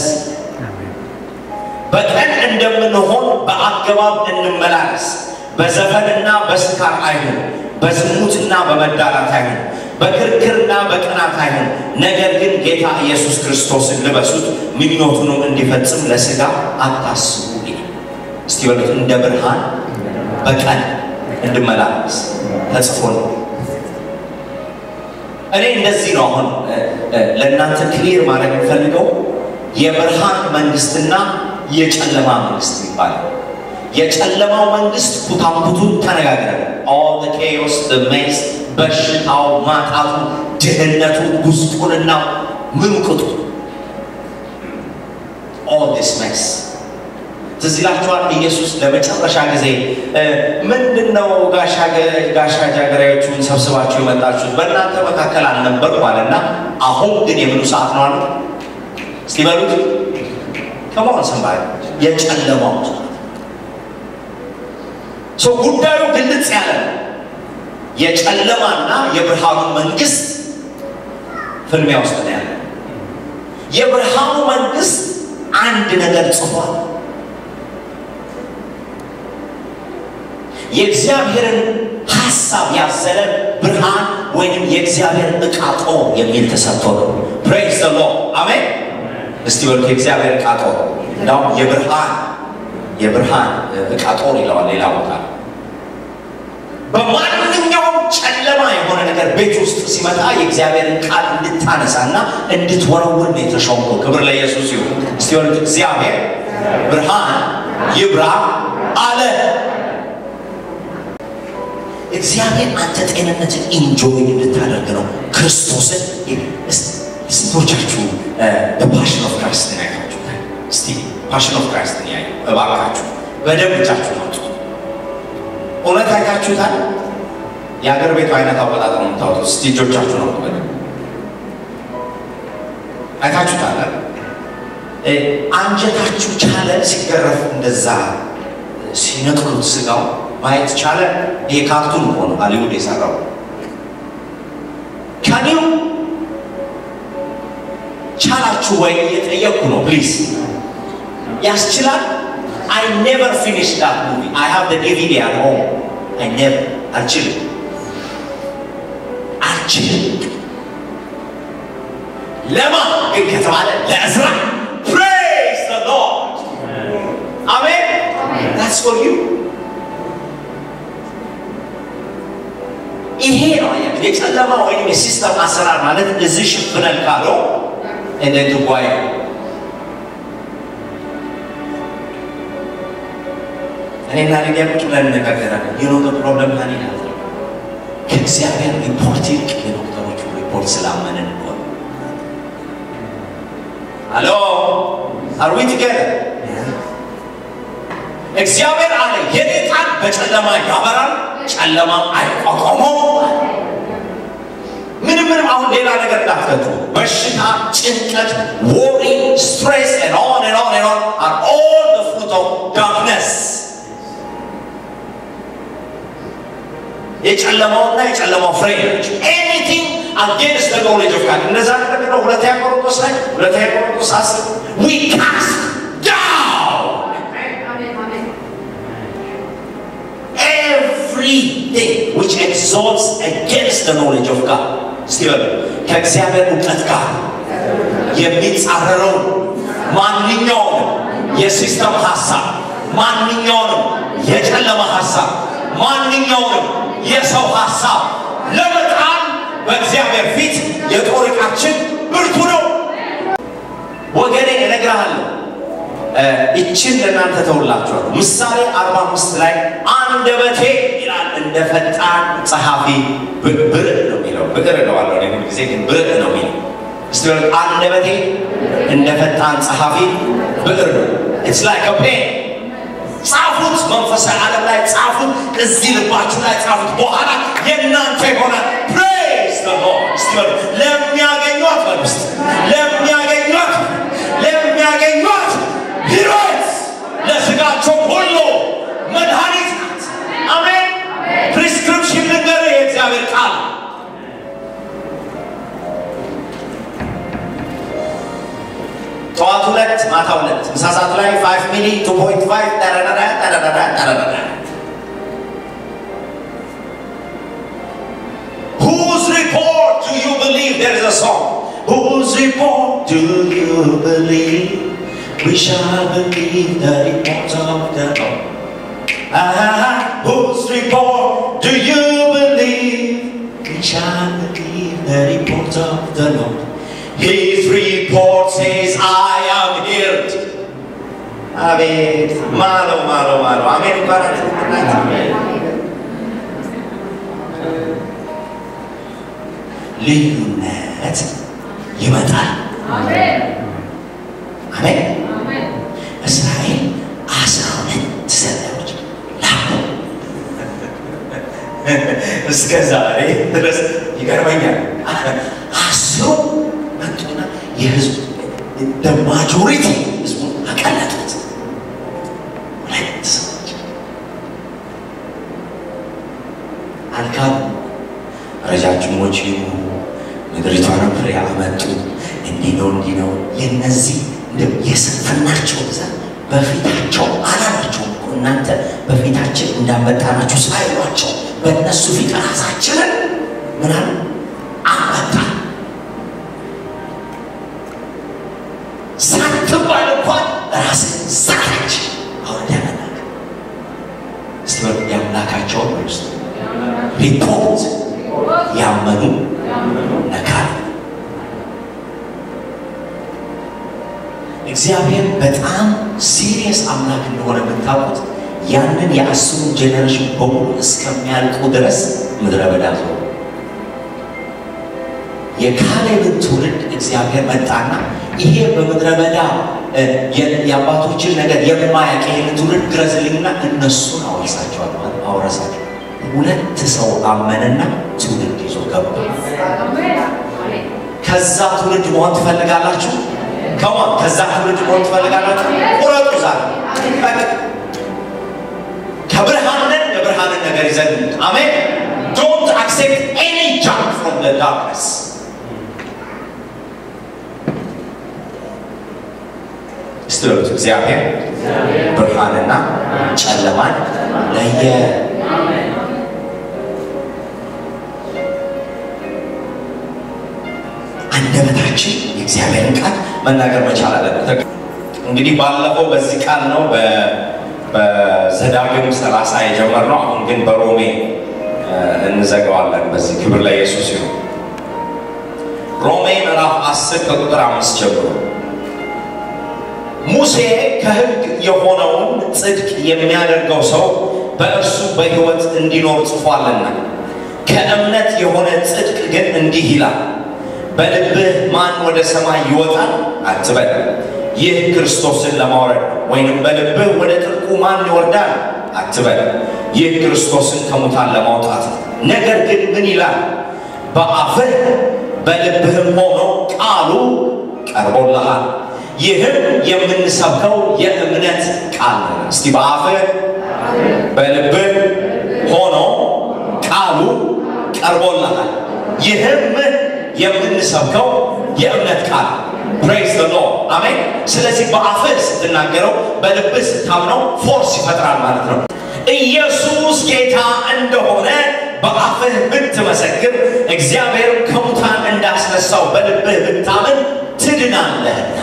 በቀን እንደምንሆን በአገባብ እንመላለስ። በዘፈንና በስካር አይሁን፣ በዝሙትና በመዳራት አይሁን፣ በክርክርና በቅናት አይሁን። ነገር ግን ጌታ ኢየሱስ ክርስቶስን ልበሱት፣ ምኞቱንም እንዲፈጽም ለሥጋ አታስቡ ይላል። እስቲ በሉት እንደ ብርሃን በቀን እንድመላለስ ተጽፎ ነው። እኔ እንደዚህ ነው አሁን ለእናንተ ክሊር ማድረግ የምፈልገው የብርሃን መንግስትና የጨለማ መንግስት ይባላል። የጨለማው መንግስት ኩታኩቱን ተነጋግረን ኦል ዘ ኬዮስ ዘ ሜስ በሽታው፣ ማጣቱ፣ ድህነቱ፣ ጉስቁልናው ምኑ ቅጡ ኦል ዲስ ሜስ ትዝ ይላችኋል። ኢየሱስ ለመጨረሻ ጊዜ ምንድን ነው ጋሻ ጃግሬዎቹን ሰብስባችሁ የመጣችሁት? በእናንተ መካከል አልነበርኩም አለና አሁን ግን የምኑ ሰዓት ነው አለ። እስቲ በሉት ከመሆን ሰንባ የጨለማው ሰዓት ሰው ጉዳዩ ግልጽ ያለ ነው። የጨለማና የብርሃኑ መንግስት ፍልሚያ ውስጥ ነው ያለ። የብርሃኑ መንግስት አንድ ነገር ጽፏል። የእግዚአብሔርን ሀሳብ ያዘለ ብርሃን ወይንም የእግዚአብሔር ዕቃ ጦር የሚል ተሰጥቶ ነው። ፕሬዝ ዘ ሎርድ አሜን። እስቲ ወልክ የእግዚአብሔር ዕቃ ጦር እንዳውም የብርሃን የብርሃን ዕቃ ጦር ይለዋል ሌላ ቦታ በማንኛውም ጨለማ የሆነ ነገር ቤት ውስጥ ሲመጣ የእግዚአብሔርን ቃል እንድታነሳና እንድትወረውር ነው የተሾምከው። ክብር ለኢየሱስ ይሁን። እስቲ ወልክ እግዚአብሔር ብርሃን ይብራ አለ። እግዚአብሔር አንተ ጤንነትን ኢንጆይ እንድታደርግ ነው ክርስቶስን ስንቶቻችሁ በፓሽን ኦፍ ክራይስትን ያያችሁታል? እስቲ ፓሽን ኦፍ ክራይስትን ያዩ እባካችሁ በደንብ እጃችሁ ናጡ። እውነት አይታችሁታል? የሀገር ቤቱ አይነት አወጣጥ ነው የምታወጡት። እስቲ እጆቻችሁ ነው በደንብ አይታችሁታል? አንጀታችሁ ቻለ ሲገረፍ እንደዛ ሲነቅሉት ስጋው ማየት ቻለ። ይሄ ካርቱን እኮ ነው ሀሊውድ የሰራው። ከኒው ቻላችሁ ወይ እየጠየቅኩ ነው። ፕሊዝ ያስችላል። አይ ኔቨር ፊኒሽ ዳት ሙቪ አይ ሃቭ ደ ዲቪዲ አት ሆም አይ ኔቨር አልችልም አልችልም። ለማ ግን ከተባለ ለእዝራ ፕሬዝ ዘ ሎርድ አሜን። ታትስ ፎር ዩ ይሄ ነው አያችሁ፣ የጨለማ ወይም የሲስተም አሰራር ማለት እዚህ ሽፍነል ካለው እንደ ድጓይ እኔና ሊዲያ ቁጭ ብለን እንነጋገራለን። የኖ ፕሮብለም ሀኒ ናት። ከእግዚአብሔር ሪፖርት ይልቅ የዶክተሮቹ ሪፖርት ስላመንን እኮ ነው። አሎ አር ዊ ቱጌዘር? እግዚአብሔር አለ የኔ ቃል በጨለማ ያበራል፣ ጨለማም አይቋቋመው። ምንም ምንም አሁን ሌላ ነገር እንዳትከቱ። በሽታ፣ ጭንቀት፣ ወሪ፣ ስትሬስ and on and on and on are all the fruit of darkness የጨለማውና የጨለማው ፍሬ ናቸው። ኤኒቲንግ አጌንስት ዘ ኖሌጅ ኦፍ ጋድ እንደዛ ነገር ነው። ሁለተኛ ቆሮንቶስ ላይ ሁለተኛ ቆሮንቶስ አስር ዊ ካስት ዳውን everything which exalts against the knowledge of God. እስቲ በሉ ከእግዚአብሔር እውቀት ጋር የሚጻረረውን ማንኛውንም የሲስተም ሀሳብ፣ ማንኛውንም የጨለማ ሀሳብ፣ ማንኛውንም የሰው ሀሳብ ለመጣል በእግዚአብሔር ፊት የጦር ዕቃችን ብርቱ ነው። ወገኔ እነግርሃለሁ ይችን ለእናንተ ተውላችኋል። ምሳሌ 45 ላይ አንደበቴ ይላል እንደ ፈጣን ጸሐፊ ብርዕ ነው የሚለው ብዕር እለዋለሁ እኔ ሁል ጊዜ ግን ብርዕ ነው የሚለው። እስቲ በሉ አንደበቴ እንደ ፈጣን ጸሐፊ ብዕር ነው። ኢትስ ላይክ አ ፔን ጻፉት፣ መንፈሳዊ ዓለም ላይ ጻፉት፣ እዚህ ልባችሁ ላይ ጻፉት። በኋላ የእናንተ ይሆናል። ፕሬዝ ዘ ሎርድ። እስቲ በሉ ለሚያገኟት በሉ እስቲ ለሚያገኟት ለሚያገኟት ሕይወት ለስጋቸው ሁሉ መድኃኒት ናት። አሜን። ፕሪስክሪፕሽን ነገር የእግዚአብሔር ቃል ጠዋት ሁለት ማታ ሁለት ምሳ ሰዓት ላይ ፋይቭ ሚሊ ቱ ፖይንት ፋይቭ ጠረረረ ጠረረረ ጠረረረ Whose report do you believe? There is a song. Whose report do you believe? We shall believe the report of the Lord. Ah, whose report do you believe? We shall believe the report of the Lord. His report says, I am healed. አቤት ማሎ ማሎ ማሎ አሜን ይባላል። ልዩነት ይመጣል። አሜን። እስራኤል አስራ ሁለት ሰዎች ላኩ። እስከ ዛሬ ድረስ ይገርመኛል። አስሩ መጡና የህዝቡ ማጆሪቲ ህዝቡን አቀለጡት። ሁለት ሰዎች ነው እንዲህ ነው የነዚህ እንደው የስንፍናቸው ብዛት በፊታቸው አላላቸውም እኮ እናንተ በፊታችን እንዳመጣናችሁ ሳይሏቸው በእነሱ ፊት ራሳችንን ምናል አመጣ ሳትባል እንኳን ራስን ሳታች አሁን ያመናል እስቲ በሉ የአምላካቸውን ውስጥ ሪፖርት ያመኑ ነካል እግዚአብሔር በጣም ሲሪየስ አምላክ እንደሆነ የምታውቁት ያንን የአስሩን ጄኔሬሽን በሙሉ እስከሚያልቁ ድረስ ምድረ በዳ ዞሩ። የካሌብን ትውልድ እግዚአብሔር መጣና ይሄ በምድረ በዳ እ፣ የ- የአባቶችን ነገር የማያውቅ ይህን ትውልድ ድረስልኝና እነሱን አወርሳቸዋል አወረሳቸው። ሁለት ሰው አመነና ትውልድ ይዞ ገባ። ከዛ ትውልድ መሆን ትፈልጋላችሁ? ከማን ከዛ ትውልድ መሆን ትፈልጋላችሁ? ቁረጡ ዛሬ በቃ። ከብርሃን ነን የብርሃንን ነገር ይዘን አሜን። ዶንት አክሴፕት ኤኒ ጃንክ ፍሮም ዘ ዳርክነስ እስቲ በሉት እግዚአብሔር ብርሃንና ጨለማን ለየ። አንደበታችን የእግዚአብሔርን ቃል መናገር መቻል አለበት። እንግዲህ ባለፈው በዚህ ቃል ነው በ- በዘዳግም ሰላሳ የጀመርነው። አሁን ግን በሮሜ እ፣ እንዘጋዋለን። በዚህ ክብር ለኢየሱስ ይሁን። ሮሜ ምዕራፍ 10 ከቁጥር አምስት ጀምሮ ሙሴ ከሕግ የሆነውን ጽድቅ የሚያደርገው ሰው በእርሱ በሕይወት እንዲኖር ጽፏልና፣ ከእምነት የሆነ ጽድቅ ግን እንዲህ ይላል፣ በልብህ ማን ወደ ሰማይ ይወጣል አትበል፣ ይህ ክርስቶስን ለማውረድ ነው። ወይንም በልብህ ወደ ጥልቁ ማን ይወርዳል አትበል፣ ይህ ክርስቶስን ከሙታን ለማውጣት ነው። ነገር ግን ምን ይላል? በአፍህ በልብህም ሆኖ ቃሉ ቀርቦልሃል። ይህም የምንሰብከው የእምነት ቃል ነው። እስቲ በአፍህ በልብህ ሆኖ ቃሉ ቀርቦልሃል። ይህም የምንሰብከው የእምነት ቃል ፕሬዝ ዘ ሎርድ አሜን። ስለዚህ በአፍህ ስትናገረው በልብህ ስታምነው ፎርስ ይፈጥራል ማለት ነው። ኢየሱስ ጌታ እንደሆነ በአፍህ ብትመሰክር እግዚአብሔር ከሙታን እንዳስነሳው በልብህ ብታምን ትድናለህና።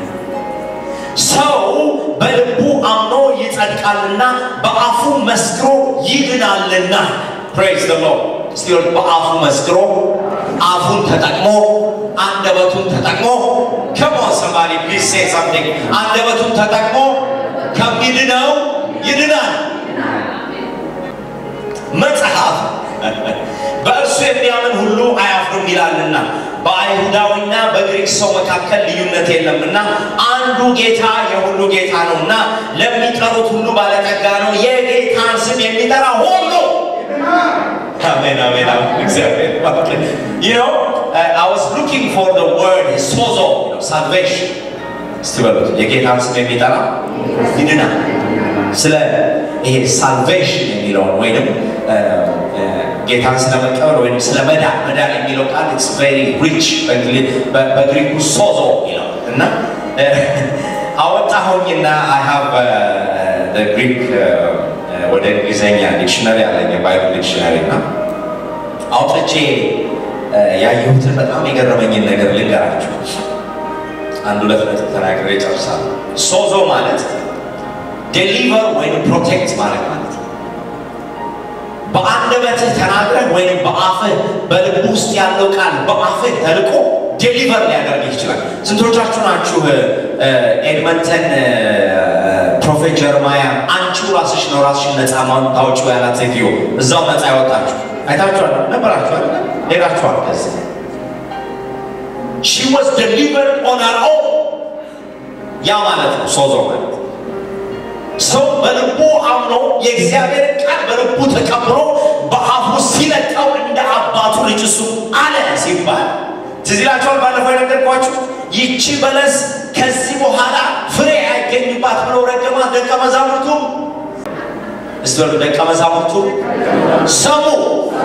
ሰው በልቡ አምኖ ይጸድቃልና በአፉ መስክሮ ይድናልና። ፕሬዝ ዘ ሎርድ። እስቲ ወድ በአፉ መስክሮ አፉን ተጠቅሞ አንደበቱን ተጠቅሞ ከሞን ሰማሪ ፕሊዝ ሴይ ሳምቲንግ አንደበቱን ተጠቅሞ ከሚድነው ይድናል። መጽሐፍ በእርሱ የሚያምን ሁሉ አያፍርም ይላልና በአይሁዳዊና በግሪክ ሰው መካከል ልዩነት የለምና አንዱ ጌታ የሁሉ ጌታ ነውና ለሚጠሩት ሁሉ ባለጠጋ ነው። የጌታን ስም የሚጠራ ሁሉ አሜን አሜን አሜን። እግዚአብሔር ይባርክ። You know, uh, I was looking for the word sozo, you know, salvation. እስቲ በሉት የጌታን ስም የሚጠራ ይድናል። ስለ ይሄ ሳልቬሽን የሚለውን ወይም ጌታን ስለመቀበል ወይም ስለ መዳን መዳን የሚለው ቃል ኢትስ ቬሪ ሪች በግሪኩ ሶዞ ይለው እና አወጣሁኝና አይ ሃቭ ግሪክ ወደ እንግሊዝኛ ዲክሽነሪ አለኝ የባይብል ዲክሽነሪ እና አውጥቼ ያየሁትን በጣም የገረመኝን ነገር ልንገራችሁ። አንድ ሁለት ነጥብ ተናግሬ ጨርሳለሁ። ሶዞ ማለት ዴሊቨር ወይም ፕሮቴክት ማለት ማለት ነው። በአንደበትህ ተናግረህ ወይም በአፍህ በልብ ውስጥ ያለው ቃል በአፍህ ተልቆ ዴሊቨር ሊያደርግ ይችላል። ስንቶቻችሁ ናችሁ ኤድመንተን ፕሮፌት ጀርማያ አንቺው ራስሽ ነው ራስሽን ነፃ ታውጪው ያላት ሴትዮ እዛው ነፃ ያወጣችሁ አይታችኋል? ነበራችኋል? ሄዳችኋል? ከዚህ ሺ ዋዝ ደሊቨርድ ኦን ሄር ኦን ያ ማለት ነው ሶዞ ማለት ሰው በልቡ አምኖ የእግዚአብሔር ቃል በልቡ ተቀብሎ በአፉ ሲለቀው እንደ አባቱ ልጅ እሱ አለ ሲባል ትዝ ይላችኋል። ባለፈው የነገርኳችሁ ይቺ በለስ ከዚህ በኋላ ፍሬ አይገኝባት ብለው ረገማት ደቀ መዛሙርቱ። እስቲ በሉ ደቀ መዛሙርቱ ሰሙ።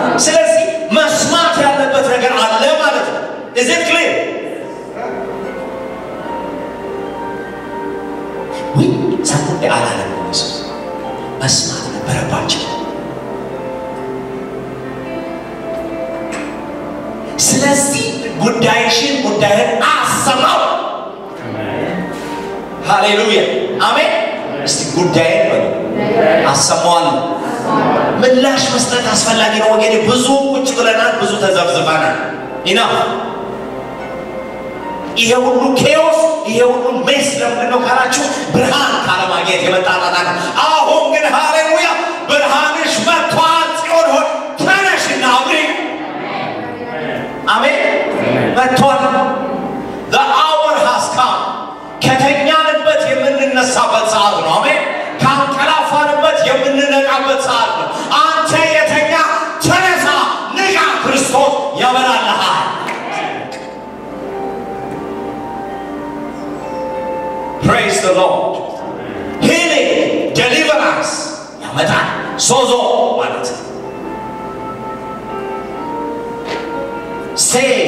ስለዚህ መስማት ያለበት ነገር አለ ማለት ነው። እዚህ ክሊር ውይ ሰሙ እንደ አላለም ኢየሱስ መስማት ነበረባቸው። ስለዚህ ጉዳይሽን ጉዳይን አሰማው። ሃሌሉያ አሜን። እስቲ ጉዳይን በሉ አሰማዋለሁ። ምላሽ መስጠት አስፈላጊ ነው ወገኔ። ብዙ ቁጭ ብለናል፣ ብዙ ተዘብዝበናል። ኢና ይሄ ሁሉ ኬዎስ ይሄ ሁሉ ሜስ ለምንድን ነው ካላችሁ ብርሃን ካለማግኘት የመጣ ጣጣ ነው። አሁን ግን ሃሌሉያ ብርሃንሽ መጥቷል። ጽዮን ሆይ ተነሽና አብሪ። አሜን መጥቷል። the hour has come ከተኛንበት የምንነሳበት ሰዓት ነው። አሜን ካንቀላፋንበት የምንነቃበት ሰዓት ነው። አንተ የተኛ ተነሳ፣ ንቃ፣ ክርስቶስ ያበራልሃል። praise the lord healing deliverance ያመጣል። ሶዞ ማለት ነው። save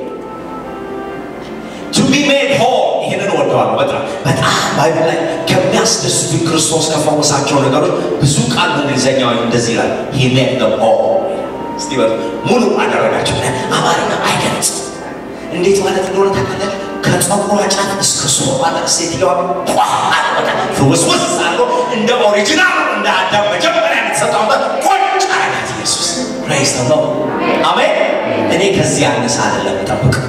to be made whole ይህንን ወደዋለሁ በጣም በጣም ባይብል ላይ ከሚያስደስቱ ክርስቶስ ከፈወሳቸው ነገሮች ብዙ ቃል በእንግሊዝኛው እንደዚህ ይላል he made them whole እስቲ በሉ ሙሉ አደረጋቸው አማርኛ አይገልጽም እንዴት ማለት እንደሆነ ታውቃለህ ከፀጉሯ ጫፍ እስከ ሶፋ ድረስ ሴትዮዋ ፍውስውስ አድርጎ እንደ ኦሪጂናል እንደ አዳም መጀመሪያ የተሰጠውበት ቁጭ አረጋት ኢየሱስ ፕሬዝ ነው አሜን እኔ ከዚህ ያነሰ አይደለም ጠብቀው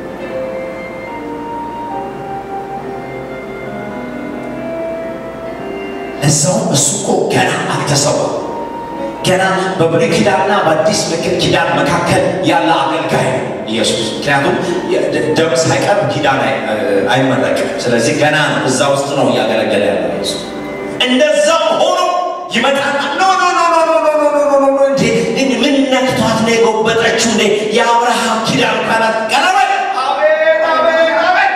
እዛውም እሱ እኮ ገና አልተሰዋም። ገና በብሉይ ኪዳንና በአዲስ ኪዳን መካከል ያለ አገልጋይ ነው ኢየሱስ። ምክንያቱም ደም ሳይቀርብ ኪዳን አይመረቅም። ስለዚህ ገና እዛ ውስጥ ነው እያገለገለ ያለ ኢየሱስ። እንደዛም ሆኖ ይመጣና ኖ ኖ ኖ ኖ ኖ ኖ ኖ ኖ ኖ ኖ እንዴ ምን ነክቷት ነው የጎበጠችው? እንዴ የአብርሃም ኪዳን ካላት ቀረበ አቤት አቤት አቤት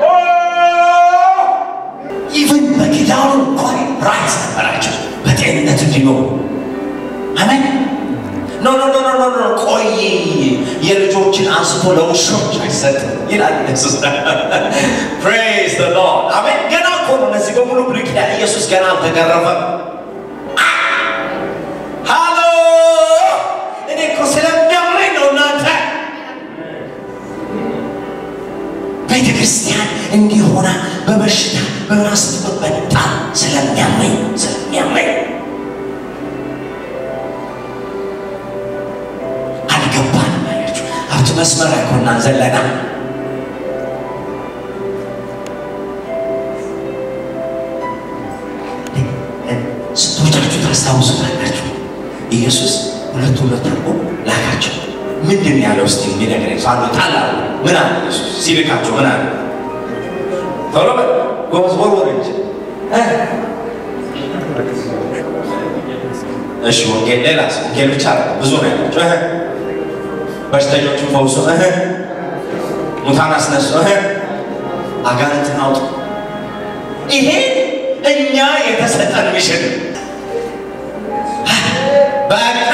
ኢቭን በኪዳኑ እንኳን ራይት ነበራቸው በጤንነት እንዲኖሩ አሜን ኖ ኖ ኖ ኖ ኖ ቆይ የልጆችን አንስቶ ለውሾች አይሰጥም ይላል ኢየሱስ ፕሬዝ ዘ ሎርድ አሜን ገና እኮ ነው እነዚህ በሙሉ ብሉይ ኪዳን ኢየሱስ ገና አልተገረፈም ሃሎ እኔ እኮ ስለሚያምረኝ ነው እናንተ ቤተ ክርስቲያን እንዲሆና በበሽታ በራስ በጣም ስለሚያመኝ ስለሚያመኝ አልገባንም። አያችሁ ሀብት መስመር አይኮናን ዘለና ስንቶቻችሁ ታስታውሱታላችሁ? ኢየሱስ ሁለት ሁለት አድርጎ ላካቸው። ምንድን ነው ያለው? እስቲ የሚነግረኝ ሰው አለ? ጣል አለ። ምን አለ ኢየሱስ ሲልካቸው? ምን አለ? ቶሎ በል ጎበዝ፣ ወርወር እንጂ እ? እሺ ወንጌል፣ ሌላስ? ወንጌል ብቻ ነው ብዙ ነው ያላቸው። እህ በሽተኞችን ፈውሶ፣ እህ ሙታን አስነሱ፣ እህ አጋንንትን አውጡ። ይሄ እኛ የተሰጠን ሚሽን በቃ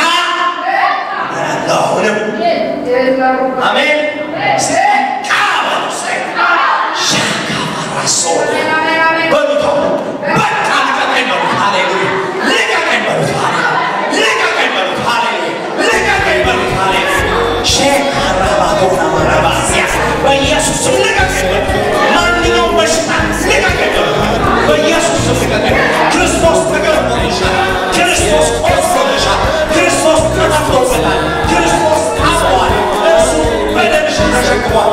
አሁንም አሜን በቃ በሉ በቃ ሻካራሶ በሉት በቃ ልቀቀኝ በሉት ሃሌሉያ ልቀቀኝ በሉት ሃሌሉያ ልቀቀኝ በሉት ሃሌሉያ ልቀቀኝ በሉት ሃሌሉያ ሼካራባቶና ማራባሲያ በኢየሱስ ስም ልቀቀኝ በሉት ማንኛውም በሽታ ልቀቀኝ በሉት በኢየሱስ ስም ልቀቀኝ ክርስቶስ ተገርሞልሻል ክርስቶስ ቆስሎልሻል ክርስቶስ ተጠፍቶበታል ክርስቶስ ታሟል እሱ በደምሽ ተሸክሟል